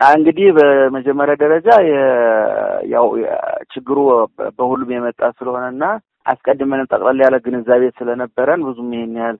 እንግዲህ በመጀመሪያ ደረጃ ያው ችግሩ በሁሉም የመጣ ስለሆነና አስቀድመንም ጠቅላላ ያለ ግንዛቤ ስለነበረን ብዙም ይሄን ያህል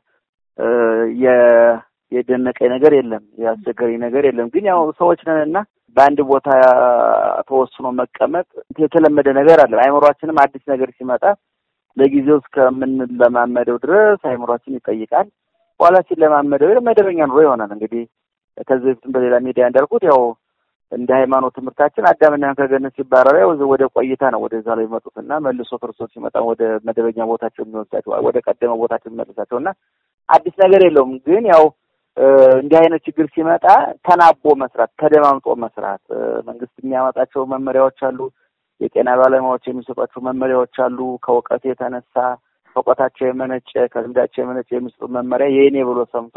የደነቀኝ ነገር የለም፣ ያስቸገረኝ ነገር የለም። ግን ያው ሰዎች ነንና በአንድ ቦታ ተወስኖ መቀመጥ የተለመደ ነገር አለ። አይምሯችንም አዲስ ነገር ሲመጣ ለጊዜው እስከምንለማመደው ድረስ አይምሯችን ይጠይቃል። በኋላ ሲለማመደው መደበኛ ኑሮ ይሆናል። እንግዲህ ከዚህ በፊትም በሌላ ሚዲያ እንዳልኩት ያው እንደ ሃይማኖት ትምህርታችን አዳምና ከገነት ሲባረሩ ያው ወደ ቆይታ ነው ወደዛ ላይ የሚመጡትና መልሶ ክርስቶስ ሲመጣ ወደ መደበኛ ቦታቸው የሚወስዳቸው ወደ ቀደመ ቦታቸው የሚመልሳቸው እና አዲስ ነገር የለውም። ግን ያው እንዲህ አይነት ችግር ሲመጣ ተናቦ መስራት፣ ተደማምጦ መስራት መንግስት የሚያመጣቸው መመሪያዎች አሉ። የጤና ባለሙያዎች የሚሰጧቸው መመሪያዎች አሉ። ከእውቀት የተነሳ ከእውቀታቸው የመነጨ ከልምዳቸው የመነጨ የሚሰጡ መመሪያ የኔ ብሎ ሰምቶ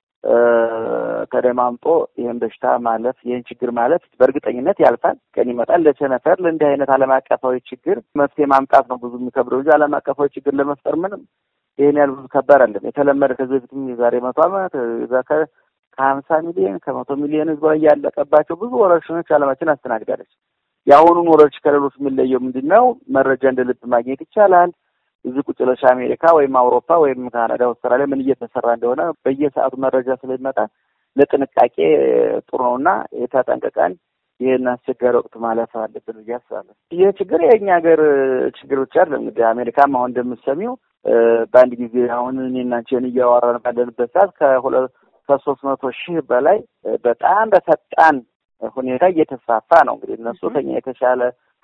ተደማምጦ ይህን በሽታ ማለፍ ይህን ችግር ማለፍ በእርግጠኝነት ያልፋል። ቀን ይመጣል። ለቸነፈር ለእንዲህ አይነት ዓለም አቀፋዊ ችግር መፍትሄ ማምጣት ነው ብዙ የሚከብደው እንጂ ዓለም አቀፋዊ ችግር ለመፍጠር ምንም ይህን ያህል ብዙ ከባድ አለም። የተለመደ ከዚህ በፊትም የዛሬ መቶ ዓመት ዛ ከሀምሳ ሚሊዮን ከመቶ ሚሊዮን ህዝብ ላይ ያለቀባቸው ብዙ ወረርሽኞች ዓለማችን አስተናግዳለች። የአሁኑን ወረርሽኝ ከሌሎች የሚለየው ምንድን ነው? መረጃ እንደ ልብ ማግኘት ይቻላል። እዚህ ቁጭ ብለሽ አሜሪካ ወይም አውሮፓ ወይም ካናዳ፣ አውስትራሊያ ምን እየተሰራ እንደሆነ በየሰዓቱ መረጃ ስለሚመጣ ለጥንቃቄ ጥሩ ነው እና የተጠንቀቀን ይህን አስቸጋሪ ወቅት ማለፍ አለብን ብዬ አስባለሁ። ይህ ችግር የእኛ ሀገር ችግር ብቻ አይደለም። እንግዲህ አሜሪካም አሁን እንደምትሰሚው በአንድ ጊዜ አሁን እኔና አንቺን እያወራን ባለንበት ሰዓት ከሁለት ከሶስት መቶ ሺህ በላይ በጣም በፈጣን ሁኔታ እየተስፋፋ ነው። እንግዲህ እነሱ ከኛ የተሻለ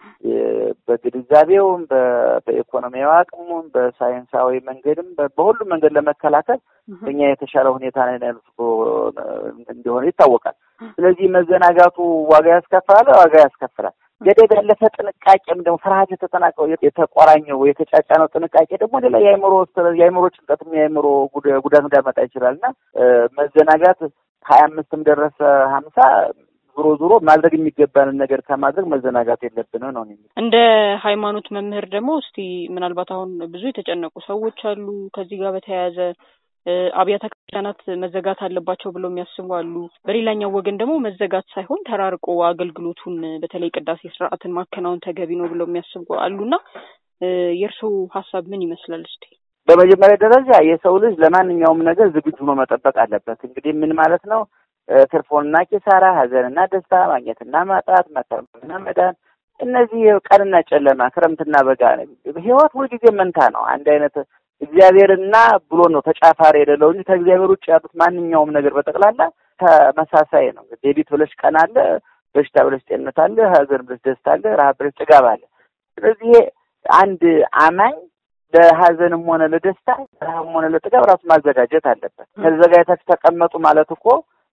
በግንዛቤውም በኢኮኖሚያዊ አቅሙም በሳይንሳዊ መንገድም በሁሉም መንገድ ለመከላከል ከኛ የተሻለ ሁኔታ ነው ያሉት እንደሆነ ይታወቃል። ስለዚህ መዘናጋቱ ዋጋ ያስከፍላል፣ ዋጋ ያስከፍላል። ገደብ ያለፈ ጥንቃቄም ደግሞ ፍርሃት የተጠናቀው የተቆራኘው የተጫጫነው ጥንቃቄ ደግሞ ሌላ የአእምሮ የአእምሮ ጭንቀትም የአእምሮ ጉዳት እንዳመጣ ይችላል እና መዘናጋት ሀያ አምስትም ደረሰ ሀምሳ ዞሮ ዞሮ ማድረግ የሚገባንን ነገር ከማድረግ መዘናጋት የለብንም ነው። እንደ ሃይማኖት መምህር ደግሞ እስቲ ምናልባት አሁን ብዙ የተጨነቁ ሰዎች አሉ ከዚህ ጋር በተያያዘ አብያተ ክርስቲያናት መዘጋት አለባቸው ብለው የሚያስቡ አሉ። በሌላኛው ወገን ደግሞ መዘጋት ሳይሆን ተራርቆ አገልግሎቱን በተለይ ቅዳሴ ስርዓትን ማከናወን ተገቢ ነው ብለው የሚያስቡ አሉና የእርስዎ ሀሳብ ምን ይመስላል? እስቲ በመጀመሪያ ደረጃ የሰው ልጅ ለማንኛውም ነገር ዝግጁ ሆኖ መጠበቅ አለበት። እንግዲህ ምን ማለት ነው? ትርፎንና ኪሳራ፣ ሀዘንና ደስታ፣ ማግኘትና ማጣት፣ መከረምና መዳን፣ እነዚህ ቀንና ጨለማ፣ ክረምትና በጋ ህይወት ሁልጊዜ መንታ ነው። አንድ አይነት እግዚአብሔርና ብሎ ነው ተጫፋሪ የሌለው እንጂ ከእግዚአብሔር ውጭ ያሉት ማንኛውም ነገር በጠቅላላ ተመሳሳይ ነው። ሌሊት ብለሽ ቀን አለ፣ በሽታ ብለሽ ጤንነት አለ፣ ሀዘን ብለሽ ደስታ አለ፣ ረሀብ ብለሽ ጥጋብ አለ። ስለዚህ አንድ አማኝ ለሀዘንም ሆነ ለደስታ ረሀብም ሆነ ለጥጋብ ራሱ ማዘጋጀት አለበት። ተዘጋጅታችሁ ተቀመጡ ማለት እኮ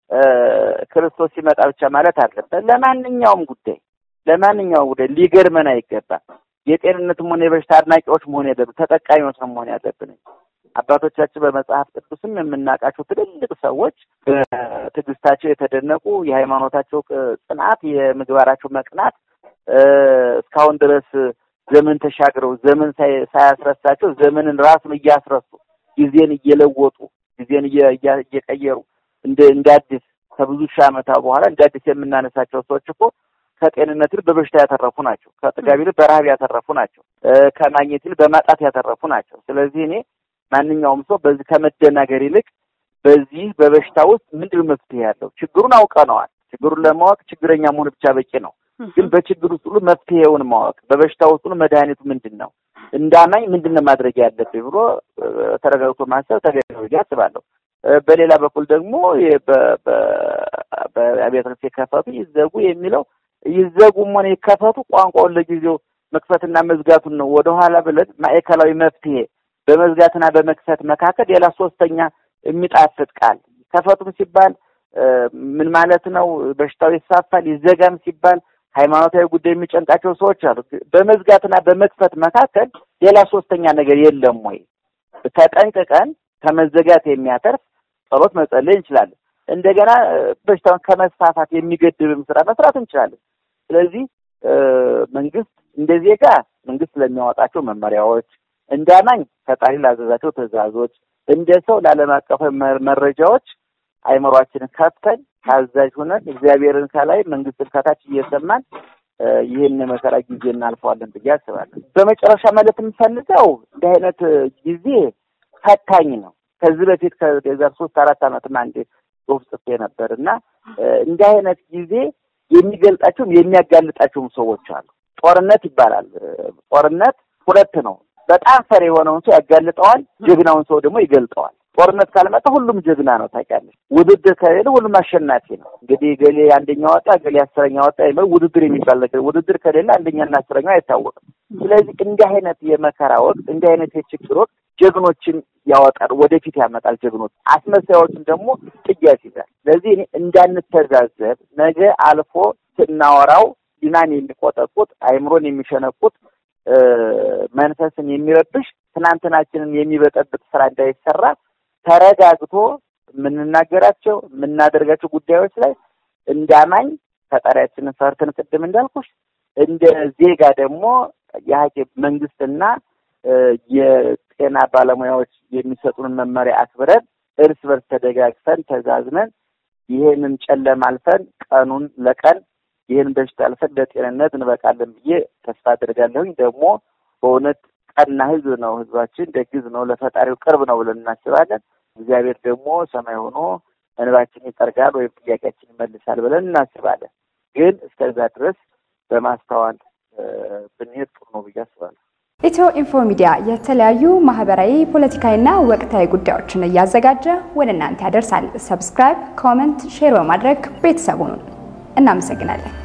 ክርስቶስ ሲመጣ ብቻ ማለት አለበት። ለማንኛውም ጉዳይ ለማንኛውም ጉዳይ ሊገርመን አይገባም። የጤንነትም ሆነ የበሽታ አድናቂዎች መሆን ያለብን ተጠቃሚዎች ነው መሆን ያለብን። አባቶቻችን በመጽሐፍ ቅዱስም የምናውቃቸው ትልልቅ ሰዎች በትዕግስታቸው የተደነቁ የሃይማኖታቸው ጽናት፣ የምግባራቸው መቅናት እስካሁን ድረስ ዘመን ተሻግረው ዘመን ሳያስረሳቸው ዘመንን ራሱን እያስረሱ ጊዜን እየለወጡ ጊዜን እየቀየሩ እንደ እንደ አዲስ ከብዙ ሺህ ዓመታት በኋላ እንደ አዲስ የምናነሳቸው ሰዎች እኮ ከጤንነት ይልቅ በበሽታ ያተረፉ ናቸው። ከጥጋብ ይልቅ በረሀብ ያተረፉ ናቸው። ከማግኘት ይልቅ በማጣት ያተረፉ ናቸው። ስለዚህ እኔ ማንኛውም ሰው በዚህ ከመደናገር ይልቅ በዚህ በበሽታ ውስጥ ምንድን መፍትሄ ያለው ችግሩን አውቀነዋል። ችግሩን ለማወቅ ችግረኛ መሆን ብቻ በቂ ነው። ግን በችግር ውስጥ ሁሉ መፍትሄውን ማወቅ፣ በበሽታ ውስጥ ሁሉ መድኃኒቱ ምንድን ነው፣ እንዳማኝ ምንድን ነው ማድረግ ያለብኝ ብሎ ተረጋግቶ ማሰብ ተገቢ ነው ብዬ አስባለሁ። በሌላ በኩል ደግሞ በአብያተ ክርስቲያናት የከፈቱ ይዘጉ የሚለው ይዘጉም ሆነ ይከፈቱ ቋንቋውን ለጊዜው መክፈትና መዝጋቱን ነው ወደኋላ ብለን ማዕከላዊ መፍትሄ በመዝጋትና በመክፈት መካከል ሌላ ሶስተኛ የሚጣፍጥ ቃል ከፈቱም ሲባል ምን ማለት ነው? በሽታው ይሳፋል። ይዘጋም ሲባል ሃይማኖታዊ ጉዳይ የሚጨንቃቸው ሰዎች አሉ። በመዝጋትና በመክፈት መካከል ሌላ ሶስተኛ ነገር የለም ወይ? ተጠንቅቀን ከመዘጋት የሚያተርፍ ጸሎት መጸለይ እንችላለን። እንደገና በሽታውን ከመስፋፋት የሚገድብም ስራ መስራት እንችላለን። ስለዚህ መንግስት እንደ ዜጋ መንግስት ለሚያወጣቸው መመሪያዎች፣ እንደ አማኝ ፈጣሪ ላዘዛቸው ትዕዛዞች፣ እንደ ሰው ለዓለም አቀፋዊ መረጃዎች አይምሯችንን ከፍተን ታዛዥ ሆነን እግዚአብሔርን ከላይ መንግስትን ከታች እየሰማን ይህን የመከራ ጊዜ እናልፈዋለን ብዬ አስባለሁ። በመጨረሻ ማለት የምፈልገው እንዲህ አይነት ጊዜ ፈታኝ ነው። ከዚህ በፊት ከዛር ሶስት አራት ዓመትም አንዴ ጽሁፍ ጽፌ ነበር እና እንዲህ አይነት ጊዜ የሚገልጣቸውም የሚያጋልጣቸውም ሰዎች አሉ። ጦርነት ይባላል። ጦርነት ሁለት ነው። በጣም ፈሪ የሆነውን ሰው ያጋልጠዋል፣ ጀግናውን ሰው ደግሞ ይገልጠዋል። ጦርነት ካልመጣ ሁሉም ጀግና ነው። ታውቂያለሽ፣ ውድድር ከሌለ ሁሉም አሸናፊ ነው። እንግዲህ ገሌ አንደኛ ወጣ፣ ገሌ አስረኛ ወጣ የሚለው ውድድር የሚባል ነገር ውድድር ከሌለ አንደኛና አስረኛው አይታወቅም። ስለዚህ እንዲህ አይነት የመከራ ወቅት፣ እንዲህ አይነት የችግር ወቅት ጀግኖችን ያወጣል፣ ወደፊት ያመጣል። ጀግኖች አስመሳዮችን ደግሞ ጥያ ይዛል። ስለዚህ እኔ እንዳንተዛዘብ ነገ አልፎ ስናወራው ዲናን የሚቆጠቁጥ አይምሮን የሚሸነቁጥ መንፈስን የሚረብሽ ትናንትናችንን የሚበጠብጥ ስራ እንዳይሰራ ተረጋግቶ የምንናገራቸው የምናደርጋቸው ጉዳዮች ላይ እንዳማኝ ፈጣሪያችንን ፈርተን ቅድም እንዳልኩሽ እንደ ዜጋ ደግሞ የሀኪም መንግስትና የጤና ባለሙያዎች የሚሰጡንን መመሪያ አክብረን እርስ በርስ ተደጋግፈን ተዛዝነን ይህንን ጨለማ አልፈን ቀኑን ለቀን ይህን በሽታ አልፈን ለጤንነት እንበቃለን ብዬ ተስፋ አድርጋለሁኝ። ደግሞ በእውነት ቀና ህዝብ ነው ህዝባችን፣ ደግ ህዝብ ነው፣ ለፈጣሪው ቅርብ ነው ብለን እናስባለን። እግዚአብሔር ደግሞ ሰማይ ሆኖ እንባችን ይጠርጋል ወይም ጥያቄያችን ይመልሳል ብለን እናስባለን። ግን እስከዛ ድረስ በማስተዋል ብንሄድ ጥሩ ነው ብዬ አስባለሁ። ኢትዮ ኢንፎ ሚዲያ የተለያዩ ማህበራዊ፣ ፖለቲካዊና ወቅታዊ ጉዳዮችን እያዘጋጀ ወደ እናንተ ያደርሳል። ሰብስክራይብ፣ ኮመንት፣ ሼር በማድረግ ቤተሰቡን እናመሰግናለን።